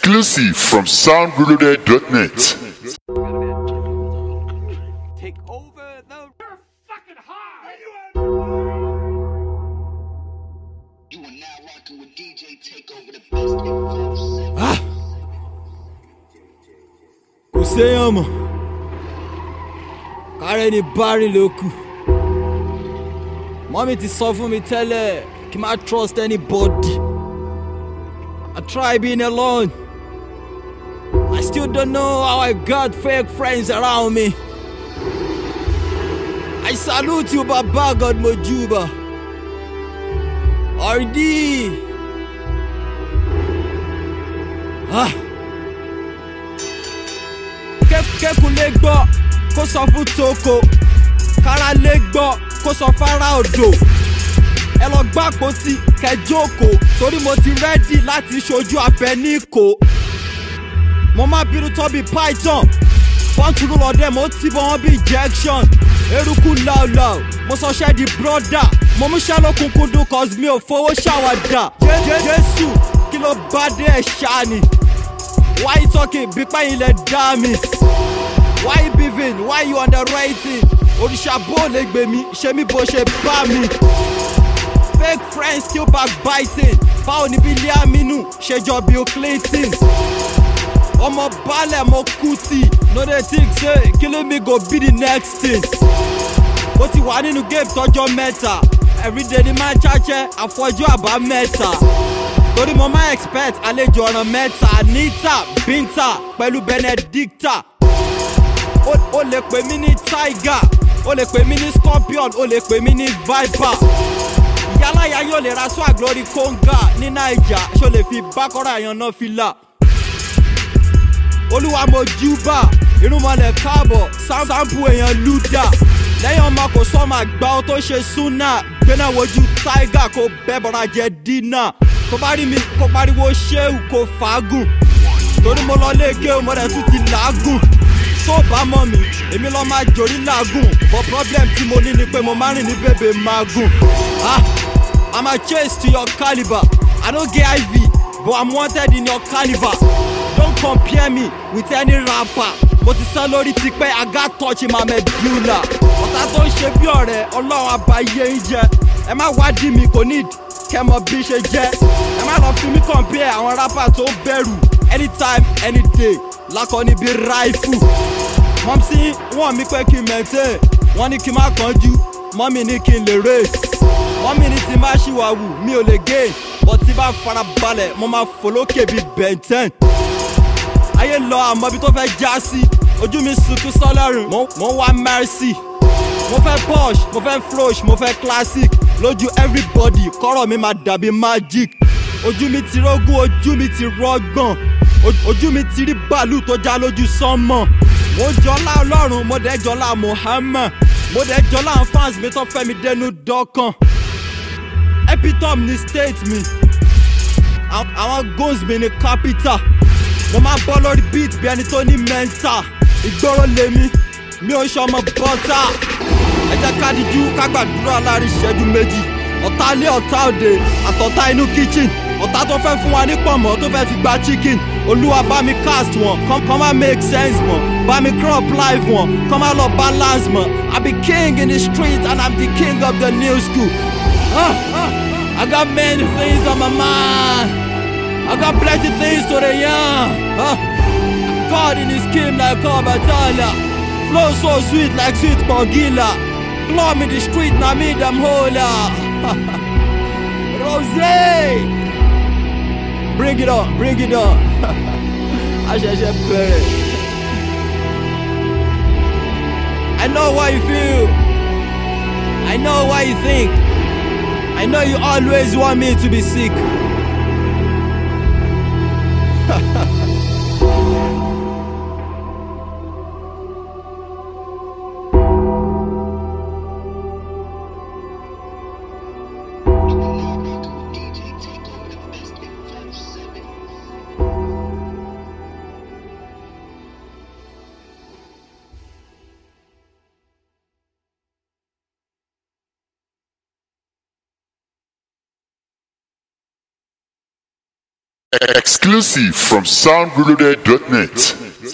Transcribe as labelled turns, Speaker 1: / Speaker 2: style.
Speaker 1: Exclusive from soundreloaded.net.
Speaker 2: Take over the.
Speaker 3: You are now rocking with DJ Takeover, the best info seven.
Speaker 4: kò séèyàn mọ̀ kárẹ́ ni bárìn ló kù mọ́mí ti sọ fún mi tẹ́lẹ̀ kí n má trust anybody I try being alone I still don't know how I got fake friends around me I salute you baba God Mojuba RD ah. kékun lè gbọ́ kó sọ fún toko kára lè gbọ́ kó sọ fara odò ẹ lọ gbá àpótí kẹjókòó torí mo ti rẹ́dì láti ṣojú abẹ ní ìkó mo máa bínú tọ́ bí python pọ́ǹtù ló lọ́dẹ̀ mo ti bọ́ wọn bí injection eruku láòláò mo sọ ṣẹ́ di brother mo mú ṣẹ́ lókùnkúndùn cause mi ò fowó ṣàwàdà Jé- jésù kí ló bá dé ẹ̀ ṣáà ni. Why you talking? Big man, you let me. Why you beefing? Why you underrating? Òrìṣà bó lè gbè mí, ṣe mí bó ṣe bá mi. Fake friends still backbiting. Báwo ni bí Liaminu ṣe jọ Bill Clinton? Ọmọ balẹ̀ mo kú tì. No dey think say killing me go be the next thing. Ó ti wà nínú game tọjọ́ mẹ́ta. Everyday ni máa ń ṣáṣẹ́ àfọjú àbámẹ́ta torí mo máa expect àlejò ọ̀ràn mẹ́ta anita binta pẹ̀lú benedicta o o lè pè mí ní tiger o lè pè mí ní scorpion o lè pè mí ní viper ìyálàyà yóò lè ra swag lórí konga ní naija ṣó lè fi bákọ́rọ̀ àyàn náà fi là olúwa mo júbà irúnmọlẹ̀ káàbọ̀ sam- sampo èèyàn luda lẹ́yìn ọmọ kò sọ́mọ àgbà ó tó ṣe súnà gbéná wojú tiger kó bẹ́ bọ́ra jẹ dínà tó bá rí mi kó pariwo ṣéwù kó fàágùn torí mo lọ léèké mo rẹ̀ tún ti làágùn tó bá mọ̀ mí èmi lọ́ máa jòrí làágùn but problem tí mo ní ni pé mo máa rìn ní bèbè mágùn ah i'm a chase to your calibre i no get iv but i'm wanted in your calibre don't compare me with any rapper mo ti sá lórí tipẹ́ i got touch in my medulla ọ̀tá tó ń ṣe bí ọ̀rẹ́ ọlọ́run àbáyé ń jẹ ẹ má wádìí mi kò need kẹmọ bí ṣe jẹ́ ẹ má lọ fi mí compare àwọn rapper tó bẹ̀rù anytime any day lákọni bí ráìfù mọ̀mísí wọ́n mi pé kí n maintain wọ́n ní kí n má kánjú mọ́mí ní kí n lè race mọ́mí ní tí n bá ṣìwàwù mi ò lè gain but tí bá fara balẹ̀ mo máa fò lókè bí benten ayé lọ àmọ́ ibi tó fẹ́ já sí ojú mi sunkún sọ́lọ́run mo mo ń wá mercy mo fẹ́ posh mo fẹ́ frosh mo fẹ́ classic lójú everybody kọ́rọ̀ mi máa dàbí magic ojú mi ti rógún ojú mi ti rọgbọ̀n O- ojú mi ti rí bàálù tó já lójú sánmọ̀ mo jọlá ọlọ́run mo dẹ̀ jọlá muhammed mo dẹ̀ jọlá àwọn fans mi tó fẹ́ mi dẹnu dọ́kàn epitome ni state mi Àwọn- àwọn goals mi ni capital mo máa bọ́ lórí beat bí ẹni tó ní mental ìgboro lèmi mi ò ṣọmọ bọ́tà ẹ jẹ́ ká dijú ká gbàdúrà láàrin ìṣẹ́jú méjì ọ̀tá ilé ọ̀tá òde àtọ̀tá inú kitchen ọ̀tá tó fẹ́ fún wa ní pọ̀nmọ́ tó fẹ́ fi gba chicken olúwa bá mi cast wọn kọ́ kọ́ máa make sense mọ́ bá mi crop life wọn kọ́ máa lọ balance mọ́ i be king in the street and i'm the king of the new school ah, ah, i got many things on my mind i got plenty things to the yarn. Ah. God in his skin like Kabatala. Flow so sweet like sweet Pongila. Glom in the street, na me them hola. Rose! Bring it on, bring it on. I shall shall play. I know what you feel. I know what you think. I know you always want me to be sick.
Speaker 1: Exclusive from soundreloaded.net.